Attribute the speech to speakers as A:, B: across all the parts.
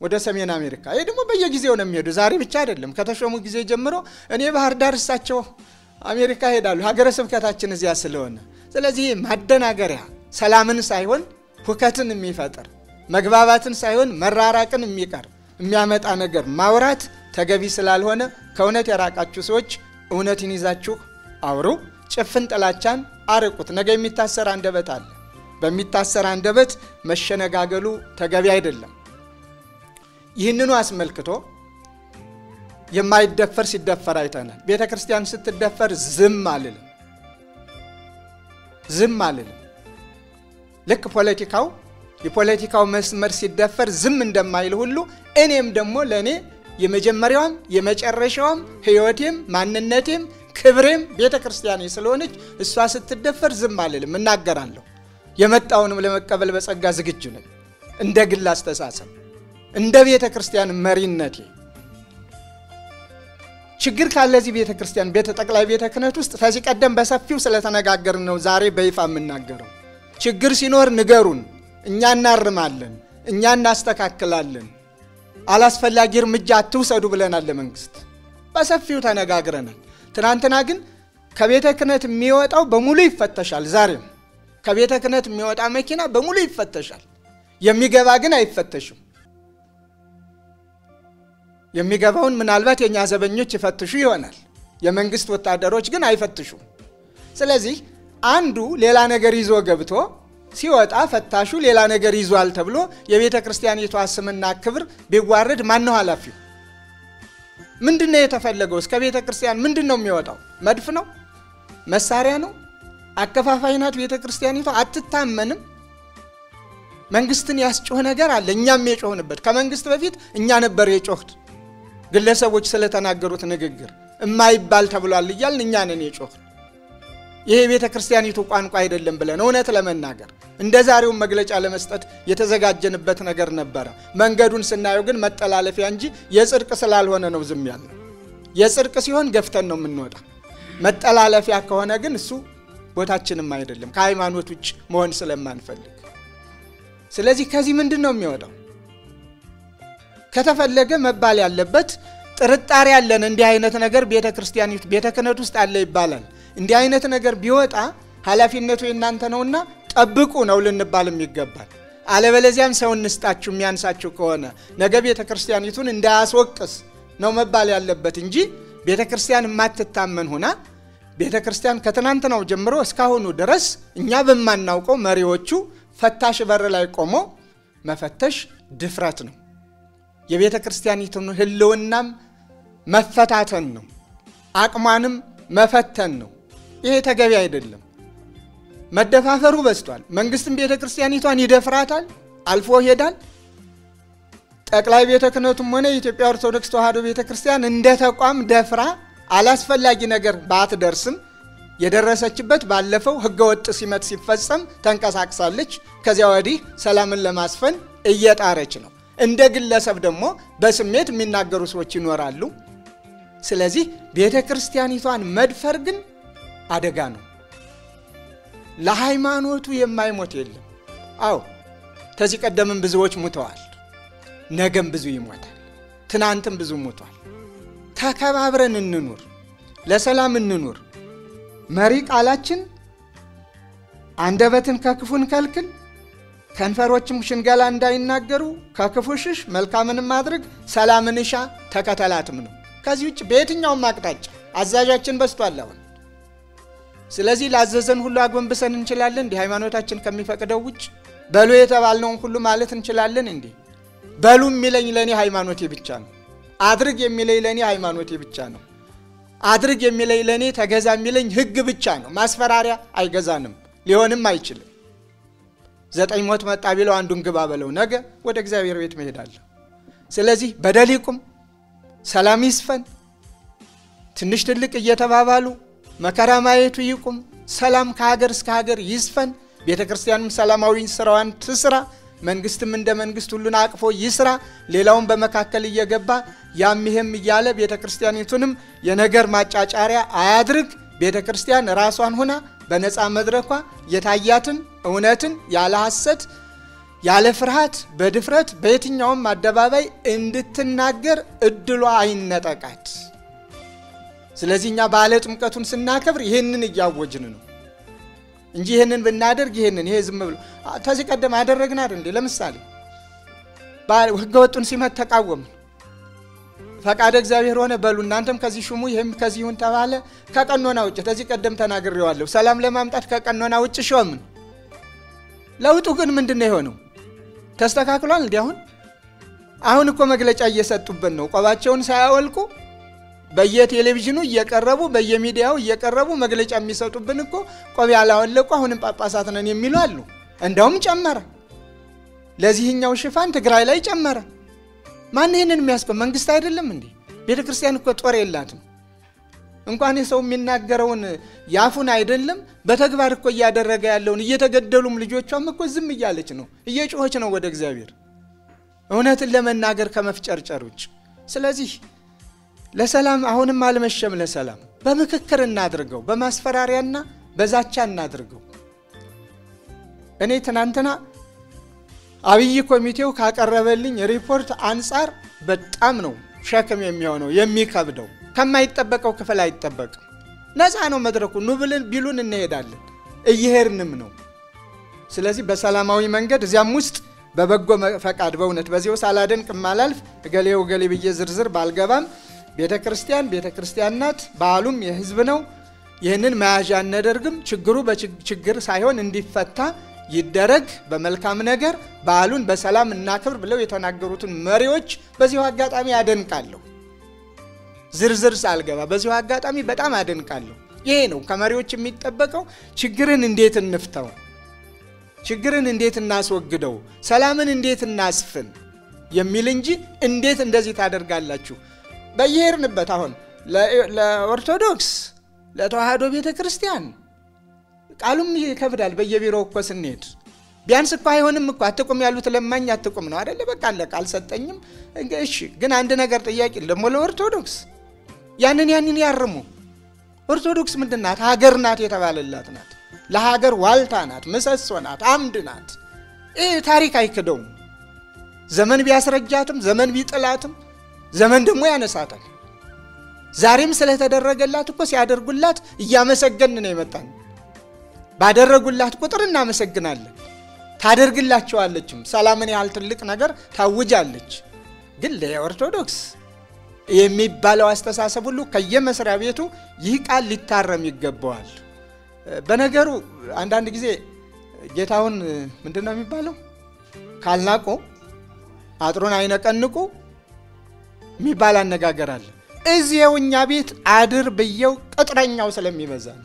A: ወደ ሰሜን አሜሪካ። ይህ ደግሞ በየጊዜው ነው የሚሄዱ። ዛሬ ብቻ አይደለም፣ ከተሾሙ ጊዜ ጀምሮ እኔ ባህር ዳር፣ እሳቸው አሜሪካ ሄዳሉ። ሀገረ ስብከታችን እዚያ ስለሆነ፣ ስለዚህ ማደናገሪያ ሰላምን ሳይሆን ሁከትን የሚፈጥር መግባባትን ሳይሆን መራራቅን የሚቀር የሚያመጣ ነገር ማውራት ተገቢ ስላልሆነ ከእውነት የራቃችሁ ሰዎች እውነትን ይዛችሁ አውሩ። ጭፍን ጥላቻን አርቁት። ነገ የሚታሰር አንደበት አለ። በሚታሰር አንደበት መሸነጋገሉ ተገቢ አይደለም። ይህንኑ አስመልክቶ የማይደፈር ሲደፈር አይተናል። ቤተ ክርስቲያን ስትደፈር ዝም አልልም፣ ዝም አልልም። ልክ ፖለቲካው የፖለቲካው መስመር ሲደፈር ዝም እንደማይል ሁሉ እኔም ደግሞ ለእኔ የመጀመሪያዋም የመጨረሻዋም ሕይወቴም ማንነቴም ክብሬም ቤተ ክርስቲያኔ ስለሆነች እሷ ስትደፈር ዝም አልልም፣ እናገራለሁ። የመጣውንም ለመቀበል በጸጋ ዝግጁ ነኝ። እንደ ግል አስተሳሰብ፣ እንደ ቤተ ክርስቲያን መሪነቴ ችግር ካለዚህ ቤተ ክርስቲያን ቤተ ጠቅላይ ቤተ ክህነት ውስጥ ከዚህ ቀደም በሰፊው ስለተነጋገርን ነው ዛሬ በይፋ የምናገረው። ችግር ሲኖር ንገሩን፣ እኛ እናርማለን፣ እኛ እናስተካክላለን። አላስፈላጊ እርምጃ አትውሰዱ ብለናል ለመንግስት በሰፊው ተነጋግረናል። ትናንትና ግን ከቤተ ክህነት የሚወጣው በሙሉ ይፈተሻል። ዛሬም ከቤተ ክህነት የሚወጣ መኪና በሙሉ ይፈተሻል። የሚገባ ግን አይፈተሽም። የሚገባውን ምናልባት የእኛ ዘበኞች ይፈትሹ ይሆናል። የመንግስት ወታደሮች ግን አይፈትሹም። ስለዚህ አንዱ ሌላ ነገር ይዞ ገብቶ ሲወጣ ፈታሹ ሌላ ነገር ይዟል ተብሎ የቤተ ክርስቲያኒቷ ስምና ክብር ቢዋረድ ማን ነው ኃላፊው? ምንድን ነው የተፈለገው? እስከ ቤተ ክርስቲያን ምንድን ነው የሚወጣው? መድፍ ነው? መሳሪያ ነው? አከፋፋይ ናት ቤተ ክርስቲያኒቷ? አትታመንም። መንግስትን ያስጮህ ነገር አለ። እኛም የጮህንበት ከመንግስት በፊት እኛ ነበር የጮህት ግለሰቦች ስለተናገሩት ንግግር እማይባል ተብሏል እያልን እኛ ነን የጮህ ይሄ የቤተ ክርስቲያኒቱ ቋንቋ አይደለም ብለን እውነት ለመናገር እንደ ዛሬውን መግለጫ ለመስጠት የተዘጋጀንበት ነገር ነበረ። መንገዱን ስናየው ግን መጠላለፊያ እንጂ የጽድቅ ስላልሆነ ነው ዝም ያልነው። የጽድቅ ሲሆን ገፍተን ነው የምንወጣ። መጠላለፊያ ከሆነ ግን እሱ ቦታችንም አይደለም፣ ከሃይማኖት ውጭ መሆን ስለማንፈልግ። ስለዚህ ከዚህ ምንድን ነው የሚወጣው? ከተፈለገ መባል ያለበት ጥርጣሬ ያለን እንዲህ አይነት ነገር ቤተ ክርስቲያኒቱ ቤተ ክህነት ውስጥ አለ ይባላል። እንዲህ አይነት ነገር ቢወጣ ኃላፊነቱ የእናንተ ነውና ጠብቁ ነው ልንባልም ይገባል። አለበለዚያም ሰው እንስጣችሁ የሚያንሳችሁ ከሆነ ነገ ቤተ ክርስቲያኒቱን እንዳያስወቅስ ነው መባል ያለበት እንጂ ቤተ ክርስቲያን የማትታመን ሁና ቤተ ክርስቲያን ከትናንትናው ጀምሮ እስካሁኑ ድረስ እኛ በማናውቀው መሪዎቹ ፈታሽ በር ላይ ቆሞ መፈተሽ ድፍረት ነው። የቤተ ክርስቲያኒቱን ሕልውናም መፈታተን ነው። አቅሟንም መፈተን ነው። ይሄ ተገቢ አይደለም። መደፋፈሩ በዝቷል። መንግስትም ቤተ ክርስቲያኒቷን ይደፍራታል፣ አልፎ ይሄዳል። ጠቅላይ ቤተ ክህነቱም ሆነ የኢትዮጵያ ኦርቶዶክስ ተዋሕዶ ቤተ ክርስቲያን እንደ ተቋም ደፍራ አላስፈላጊ ነገር ባትደርስም የደረሰችበት ባለፈው ህገወጥ ሲመት ሲፈጸም ተንቀሳቅሳለች። ከዚያ ወዲህ ሰላምን ለማስፈን እየጣረች ነው። እንደ ግለሰብ ደግሞ በስሜት የሚናገሩ ሰዎች ይኖራሉ። ስለዚህ ቤተ ክርስቲያኒቷን መድፈር ግን አደጋ ነው። ለሃይማኖቱ የማይሞት የለም። አዎ ከዚህ ቀደምም ብዙዎች ሙተዋል። ነገም ብዙ ይሞታል። ትናንትም ብዙ ሞቷል። ተከባብረን እንኑር፣ ለሰላም እንኑር። መሪ ቃላችን አንደበትን ከክፉ እንከልክል፣ ከንፈሮችም ሽንገላ እንዳይናገሩ ከክፉ ሽሽ፣ መልካምንም ማድረግ፣ ሰላምን እሻ ተከተላትም ነው። ከዚህ ውጭ በየትኛውም አቅጣጫ አዛዣችን በስቷል አሁን። ስለዚህ ላዘዘን ሁሉ አጎንብሰን እንችላለን እንዲህ ሃይማኖታችን ከሚፈቅደው ውጭ በሉ የተባልነውን ሁሉ ማለት እንችላለን እንዲህ በሉ የሚለኝ ለእኔ ሃይማኖቴ ብቻ ነው። አድርግ የሚለኝ ለእኔ ሃይማኖቴ ብቻ ነው። አድርግ የሚለኝ ለእኔ ተገዛ የሚለኝ ሕግ ብቻ ነው። ማስፈራሪያ አይገዛንም፣ ሊሆንም አይችልም። ዘጠኝ ሞት መጣ ቢለው አንዱን ግባ በለው፣ ነገ ወደ እግዚአብሔር ቤት መሄዳለሁ። ስለዚህ በደል ይቁም፣ ሰላም ይስፈን፣ ትንሽ ትልቅ እየተባባሉ መከራ ማየቱ ይቁም፣ ሰላም ከሀገር እስከ ሀገር ይስፈን። ቤተ ክርስቲያንም ሰላማዊ ስራዋን ትስራ። መንግስትም እንደ መንግስት ሁሉን አቅፎ ይስራ። ሌላውን በመካከል እየገባ ያም ይሄም እያለ ቤተ ክርስቲያኒቱንም የነገር ማጫጫሪያ አያድርግ። ቤተ ክርስቲያን ራሷን ሆና በነፃ መድረኳ የታያትን እውነትን ያለ ሐሰት ያለ ፍርሃት በድፍረት በየትኛውም አደባባይ እንድትናገር እድሏ አይነጠቃት። ስለዚህ እኛ በዓለ ጥምቀቱን ስናከብር ይህንን እያወጅን ነው እንጂ ይህንን ብናደርግ ይህንን ይሄ ዝም ብሎ ከዚህ ቀደም አደረግን አይደል እንዴ? ለምሳሌ ሕገ ወጡን ሲመት ተቃወምን። ፈቃደ እግዚአብሔር ሆነ በሉ እናንተም ከዚህ ሹሙ ይህም ከዚህ ይሁን ተባለ። ከቀኖና ውጭ ከዚህ ቀደም ተናግሬዋለሁ። ሰላም ለማምጣት ከቀኖና ውጭ ሾምን። ለውጡ ግን ምንድን ነው የሆነው? ተስተካክሏል። እንዲ አሁን አሁን እኮ መግለጫ እየሰጡብን ነው። ቆባቸውን ሳያወልቁ በየቴሌቪዥኑ እየቀረቡ በየሚዲያው እየቀረቡ መግለጫ የሚሰጡብን እኮ ቆብ ያላወለቁ አሁንም ጳጳሳት ነን የሚሉ አሉ። እንደውም ጨመረ። ለዚህኛው ሽፋን ትግራይ ላይ ጨመረ። ማን ይህንን የሚያስቆም መንግስት አይደለም እንዴ? ቤተ ክርስቲያን እኮ ጦር የላትም። እንኳን የሰው የሚናገረውን ያፉን አይደለም በተግባር እኮ እያደረገ ያለውን እየተገደሉም ልጆቿም እኮ ዝም እያለች ነው፣ እየጮኸች ነው ወደ እግዚአብሔር እውነትን ለመናገር ከመፍጨርጨር ውጭ። ስለዚህ ለሰላም አሁንም አልመሸም። ለሰላም በምክክር እናድርገው፣ በማስፈራሪያና በዛቻ እናድርገው። እኔ ትናንትና አብይ ኮሚቴው ካቀረበልኝ ሪፖርት አንጻር በጣም ነው ሸክም የሚሆነው የሚከብደው። ከማይጠበቀው ክፍል አይጠበቅም። ነፃ ነው መድረኩ። ኑ ብልን ቢሉን እንሄዳለን፣ እየሄድንም ነው። ስለዚህ በሰላማዊ መንገድ እዚያም ውስጥ በበጎ ፈቃድ በእውነት በዚህ ውስጥ አላደንቅ ማላልፍ እገሌው እገሌ ብዬ ዝርዝር ባልገባም ቤተ ክርስቲያን ቤተ ክርስቲያን ናት። በዓሉም የሕዝብ ነው። ይህንን መያዣ አናደርግም። ችግሩ በችግር ሳይሆን እንዲፈታ ይደረግ። በመልካም ነገር በዓሉን በሰላም እናክብር ብለው የተናገሩትን መሪዎች በዚሁ አጋጣሚ አደንቃለሁ። ዝርዝር ሳልገባ በዚሁ አጋጣሚ በጣም አደንቃለሁ። ይሄ ነው ከመሪዎች የሚጠበቀው። ችግርን እንዴት እንፍተው፣ ችግርን እንዴት እናስወግደው፣ ሰላምን እንዴት እናስፍን የሚል እንጂ እንዴት እንደዚህ ታደርጋላችሁ በየሄድንበት አሁን ለኦርቶዶክስ ለተዋህዶ ቤተ ክርስቲያን ቃሉም ይከብዳል። በየቢሮው እኮ ስንሄድ ቢያንስ እኮ አይሆንም እኮ አትቁም ያሉት ለማኝ አትቁም ነው አደለ? በቃ አለቀ። አልሰጠኝም። እሺ፣ ግን አንድ ነገር ጥያቄ ደግሞ ለኦርቶዶክስ ያንን ያንን ያርሙ። ኦርቶዶክስ ምንድን ናት? ሀገር ናት የተባለላት ናት። ለሀገር ዋልታ ናት፣ ምሰሶ ናት፣ አምድ ናት። ይህ ታሪክ አይክደውም። ዘመን ቢያስረጃትም ዘመን ቢጥላትም ዘመን ደግሞ ያነሳታል። ዛሬም ስለተደረገላት እኮ ሲያደርጉላት እያመሰገን ነው የመጣን። ባደረጉላት ቁጥር እናመሰግናለን። ታደርግላቸዋለችም። ሰላምን ያህል ትልቅ ነገር ታውጃለች። ግን ለኦርቶዶክስ የሚባለው አስተሳሰብ ሁሉ ከየመስሪያ ቤቱ ይህ ቃል ሊታረም ይገባዋል። በነገሩ አንዳንድ ጊዜ ጌታውን ምንድን ነው የሚባለው ካልናቁ አጥሩን አይነቀንቁ የሚባል አነጋገር አለ። እዚያው እኛ ቤት አድር ብየው ቅጥረኛው ስለሚበዛ ነው።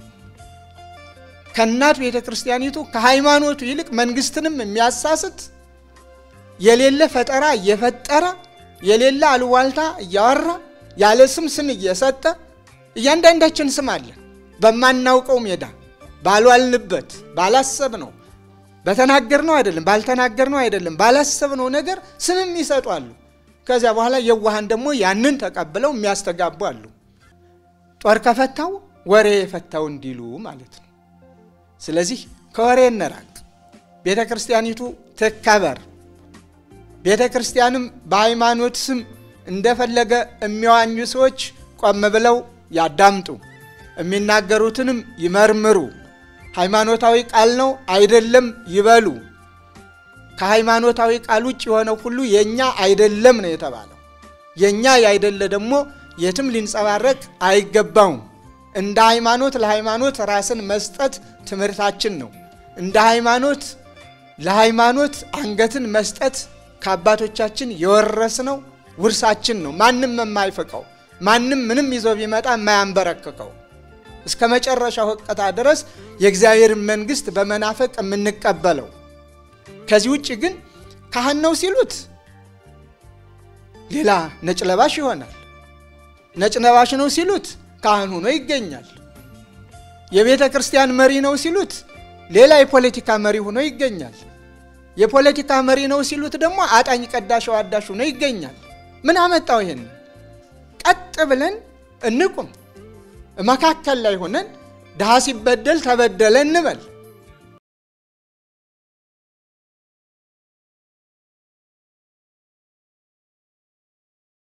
A: ከእናት ቤተ ክርስቲያኒቱ ከሃይማኖቱ ይልቅ መንግስትንም የሚያሳስት የሌለ ፈጠራ እየፈጠረ የሌለ አሉዋልታ እያወራ ያለ ስም ስም እየሰጠ እያንዳንዳችን ስም አለ በማናውቀው ሜዳ ባልዋልንበት ባላሰብነው በተናገርነው አይደለም ባልተናገርነው አይደለም ባላሰብነው ነገር ስምም ይሰጧሉ። ከዚያ በኋላ የዋሃን ደግሞ ያንን ተቀብለው የሚያስተጋቡ አሉ። ጦር ከፈታው ወሬ የፈታው እንዲሉ ማለት ነው። ስለዚህ ከወሬ እንራቅ። ቤተ ክርስቲያኒቱ ትከበር። ቤተ ክርስቲያንም በሃይማኖት ስም እንደፈለገ የሚዋኙ ሰዎች ቆም ብለው ያዳምጡ፣ የሚናገሩትንም ይመርምሩ። ሃይማኖታዊ ቃል ነው አይደለም ይበሉ። ከሃይማኖታዊ ቃል ውጭ የሆነው ሁሉ የእኛ አይደለም ነው የተባለው። የእኛ ያይደለ ደግሞ የትም ሊንጸባረቅ አይገባውም። እንደ ሃይማኖት ለሃይማኖት ራስን መስጠት ትምህርታችን ነው። እንደ ሃይማኖት ለሃይማኖት አንገትን መስጠት ከአባቶቻችን የወረስነው ውርሳችን ነው። ማንም የማይፈቀው ማንም ምንም ይዞ ቢመጣ የማያንበረክከው እስከ መጨረሻው ሕቅታ ድረስ የእግዚአብሔርን መንግሥት በመናፈቅ የምንቀበለው ከዚህ ውጭ ግን ካህን ነው ሲሉት ሌላ ነጭ ለባሽ ይሆናል። ነጭ ለባሽ ነው ሲሉት ካህን ሆኖ ይገኛል። የቤተ ክርስቲያን መሪ ነው ሲሉት ሌላ የፖለቲካ መሪ ሆኖ ይገኛል። የፖለቲካ መሪ ነው ሲሉት ደግሞ አጣኝ ቀዳሽ አዳሽ ሆኖ ይገኛል። ምን አመጣው? ይሄን ቀጥ ብለን እንቁም። መካከል ላይ ሆነን ድሃ ሲበደል ተበደለ እንበል።